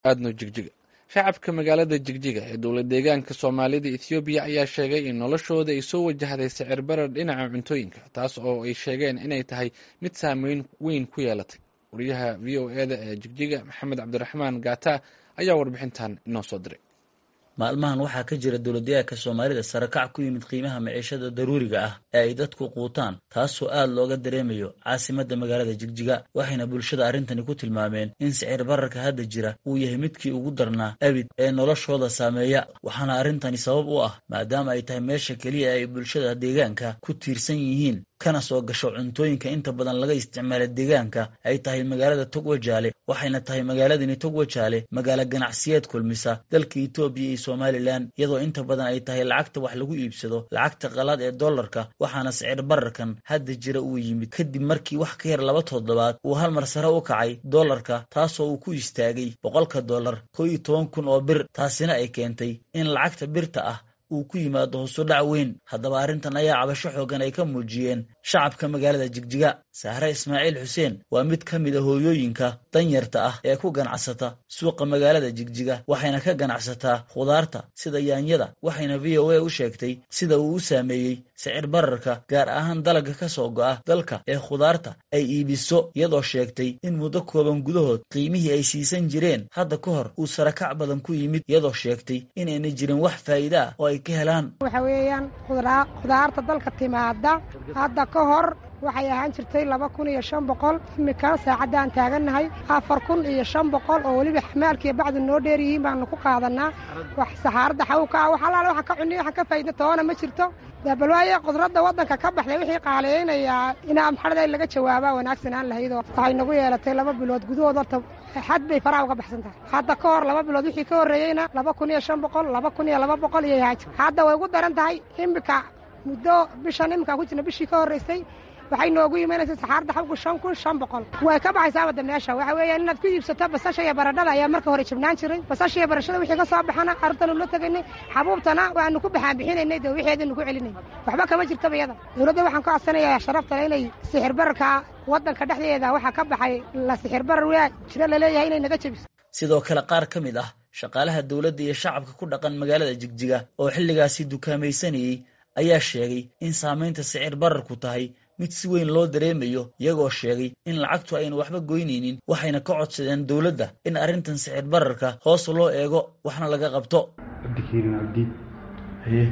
aadno jigjiga shacabka magaalada jigjiga ee dowlad deegaanka soomaalida ethoobiya ayaa sheegay in noloshooda ay soo wajahday sicir barar dhinaca cuntooyinka taas oo ay sheegeen inay tahay mid saameyn weyn ku yeelatay wariyaha v o e da ee jigjiga maxamed cabdiraxmaan gata ayaa warbixintan inoo soo diray maalmahan waxaa ka jira dowladdeegaanka soomaalida sarakac ku yimid qiimaha maciishada daruuriga ah ee ay dadku quutaan taasoo aad looga dareemayo caasimadda magaalada jigjiga waxayna bulshada arrintani ku tilmaameen in sicir bararka hadda jira uu yahay midkii ugu darnaa abid ee noloshooda saameeya waxaana arrintani sabab u ah maadaama ay tahay meesha keliya ay bulshada deegaanka ku tiirsan yihiin kana soo gasho cuntooyinka inta badan laga isticmaala deegaanka ay tahay magaalada togwajaale waxayna tahay magaaladani togwajaale magaalo ganacsiyeed kulmisa dalka etoobiya iyo somalilan iyadoo inta badan ay tahay lacagta wax lagu iibsado lacagta qalaad ee dollarka waxaana sicir bararkan hadda jira uu yimid kadib markii wax ka yar laba toddobaad uu hal mar sare u kacay dollarka taasoo uu ku istaagay boqolka dollar koo iyo toban kun oo bir taasina ay keentay in lacagta birta ah uu ku yimaado hosu dhac weyn haddaba arrintan ayaa cabasho xoogan ay ka muujiyeen shacabka magaalada jigjiga sahre ismaaciil xuseen waa mid ka mid a hooyooyinka danyarta ah ee ku ganacsata suuqa magaalada jigjiga waxayna ka ganacsataa khudaarta sida yaanyada waxayna v o a u sheegtay sida uu u saameeyey sicir bararka gaar ahaan dalagga ka soo go'a dalka ee khudaarta ay iibiso iyadoo sheegtay in muddo kooban gudahood qiimihii ay siisan jireen hadda ka hor uu sarakac badan ku yimid iyadoo sheegtay inayna jirin wax faa'iide ah oo ay ka helaan waxa weeyaan khudaarta dalka timaada hadda ka hor waxay ahaan jirtay laba kun iyo shan boqol imika saacaddaan taagannahay afar kun iyo shan boqol oo weliba xamaalkiiyo bacdu noo dheer yihiin baanu ku qaadanaa wax saxaarada xawka ah wax allaale waxa ka cuniy waxa ka faa'iida toona ma jirto bal waaye qudradda waddanka ka baxday wixii qaaliyeynayaa inaa maxarada laga jawaabaa wanaagsanaan lahaydoo waxay nagu yeelatay laba bilood gudahood horta xad bay faraha uga baxsan tahay hadda ka hor laba bilood wixii ka horreeyeyna laba kun iyo shan boqol laba kun iyo laba boqol iyo yahaaj hadda way ugu daran tahay imika muddo bishan iminkaan ku jirna bishii ka horraysay waxay noogu imanaysa saxaarda xawgu shan kun shan boqol way ka baxaysaa wadda meesha waxa weeyaan inaad ku iibsato basasha iyo baradhada ayaa marka hore jibnaan jiray basasha iyo barashada wixii ka soo baxana carruurtanu la tegaynay xabuubtana waanu ku baxaan bixinaynay dee wixeedanu ku celinay waxba kama jirtaba iyada dowladda waxaan ka codsanayaa sharaftale inay sixir bararka waddanka dhexdeeda waxaa ka baxay la sixir barar waa jiro laleeyahay inay naga jebiso sidoo kale qaar ka mid ah shaqaalaha dowladda iyo shacabka ku dhaqan magaalada jigjiga oo xilligaasi dukaamaysanayey ayaa sheegay in saamaynta sicir bararku tahay mid si weyn loo dareemayo iyagoo sheegay in lacagtu ayna waxba goynaynin waxayna ka codsadeen dowladda in arrintan sicir bararka hoos loo eego waxna laga qabto cabdikariin cabdi haye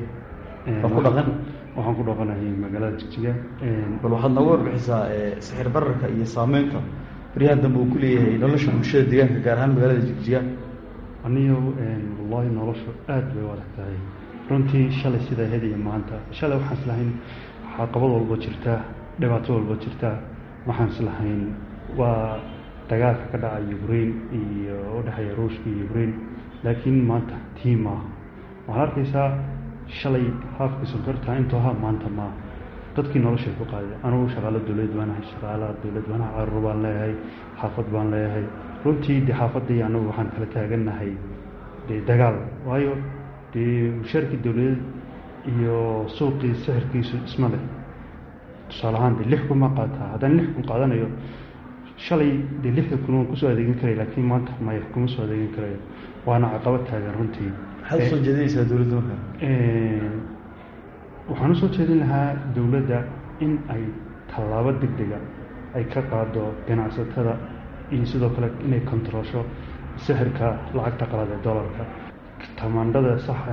ku dhaqan waxaan ku dhaqanahay magaalada jigjiga bal waxaad nooga warbixisaa sixir bararka iyo saameynta baryahan dambe uu ku leeyahay nolosha bulshada deegaanka gaar ahaan magaalada jigjiga aniyo wallaahi noloshu aad bay u adag tahay runtii shalay sidaa hediya maanta shalay waxaan islahayn caqabad walba jirtaa dhibaato walba jirtaa waxaan islahayn waa dagaalka ka dhaca ukraine iyo udhexeeya ruushka iyo ukraine laakiin maanta tii maaha waxaad arkaysaa shalay haafka sonkorta intuu ahaa maanta maaha dadkii noloshay ku qaaday anugu shaqaalo dowlad baanahay shaqaalaha dowlad baanaha caruur baan leeyahay xaafad baan leeyahay runtii dee xaafaddii anagu waxaan kala taagannahay dee dagaal waayo dee mushaarkii dowladeed iyo suuqii sixirkiisu isma leh tusaale ahaan dee lix kun ma qaataa haddaan lix kun qaadanayo shalay dee lixda kun waan kusoo adeegin karaya laakiin maanta maya kuma soo adeegin karayo waana caqabad taagan runtii maxaad usoo jeedinaysaa dowladda marka waxaan usoo jeedin lahaa dowladda in ay tallaabo deg dega ay ka qaado ganacsatada iyo sidoo kale inay kontaroosho sixirka lacagta qalad ee dollarka tamaandhada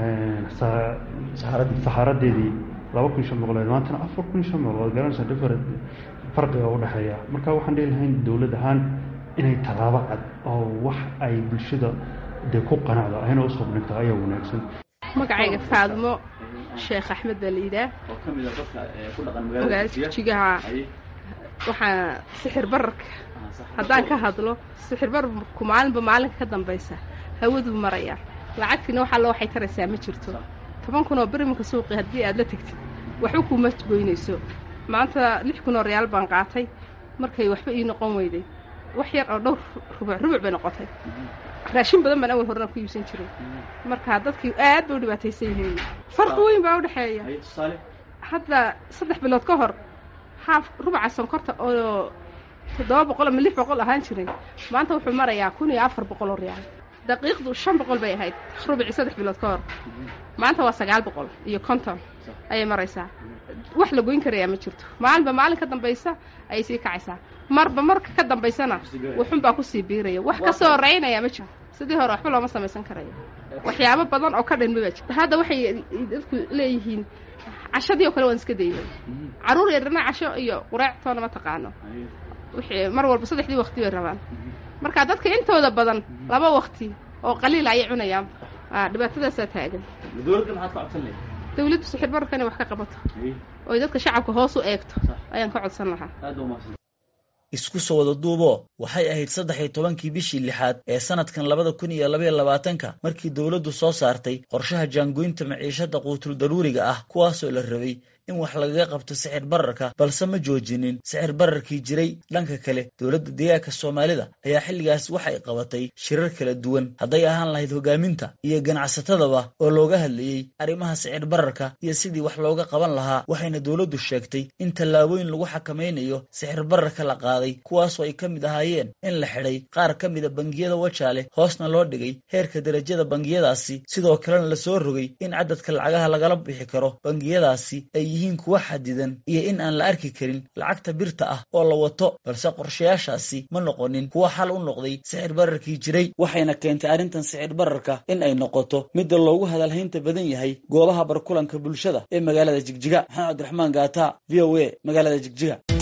saxaaradeedii laba kun shan boqoleed maantana afar kun shan boqoleed garanaysa different farqiga u dhexeeya marka waxaan dhihi lahayn dowlad ahaan inay tallaabo cad oo wax ay bulshada dee ku qanacdo ayna usoo dhigto ayaa wanaagsan magacayga faadmo sheekh axmed baa la yidhaah magaalada jigjigaha waxaa sixir bararka haddaan ka hadlo sixir bararku maalinba maalinka ka dambaysa hawaduu marayaa lacagtiina wax alla waxay taraysaa ma jirto toban kun oo berimanka suuqi haddii aad la tegtid waxba kuuma goynayso maanta lix kun oo reyaal baan qaatay markay waxba ii noqon weyday wax yar oo dhowr rubuc rubuc bay noqotay raashin badan baan awal horena ku iibsan jiray marka dadkii aad bay u dhibaataysan yihiin farqi weyn baa udhexeeya hadda saddex bilood ka hor haaf rubuca sonkorta oo toddoba boqol ama lix boqol ahaan jiray maanta wuxuu marayaa kun iyo afar boqol oo reyaal daqiiqdu shan boqol bay ahayd rubici saddex bilood ka hor maanta waa sagaal boqol iyo konton ayay maraysaa wax la goyn karayaa ma jirto maalinba maalin ka dambaysa ayay sii kacaysaa marba marka ka dambaysana wuxunbaa kusii biiraya wax ka soo horeynayaa ma jirto sidii hore waxba looma samaysan karayo waxyaabo badan oo ka dhanma baa jirta hadda waxay dadku leeyihiin cashadii oo kale waan iska daynay carruur yarna casho iyo qureectoona ma taqaano wixii mar walba saddexdii waqti bay rabaan marka dadka intooda badan laba waqti oo qaliil ayay cunayaan dhibaatadaasaa taagan dawladdu sixir bararka inay wax ka qabato oy dadka shacabka hoos u eegto ayaan ka codsan lahaa isku soo wada duuboo waxay ahayd saddex iyo tobankii bishii lixaad ee sanadkan labada kun iyo labaiyo labaatanka markii dowladdu soo saartay qorshaha jaangoynta maciishada quutul daruuriga ah kuwaasoo la rabay in wax lagaga qabto sixir bararka balse ma joojinin sixir bararkii jiray dhanka kale dowladda deegaanka soomaalida ayaa xilligaas waxay qabatay shirar kala duwan hadday ahaan lahayd hogaaminta iyo ganacsatadaba oo looga hadlayey arrimaha sixir bararka iyo sidii wax looga qaban lahaa waxayna dowladdu sheegtay in tallaabooyin lagu xakamaynayo sixir bararka la qaaday kuwaasoo ay ka mid ahaayeen in la xidhay qaar ka mida bangiyada wajaale hoosna loo dhigay heerka derajada bangiyadaasi sidoo kalena la soo rogay in cadadka lacagaha lagala bixi karo bangiyadaasi ay yihiin kuwa xadidan iyo in aan la arki karin lacagta birta ah oo la wato balse qorshayaashaasi ma noqonin kuwa xal u noqday sixir bararkii jiray waxayna keentay arrintan sixir bararka in ay noqoto midda loogu hadalhaynta badan yahay goobaha barkulanka bulshada ee magaalada jigjiga maxamed cabdiraxmaan gaata v o a magaalada jigjiga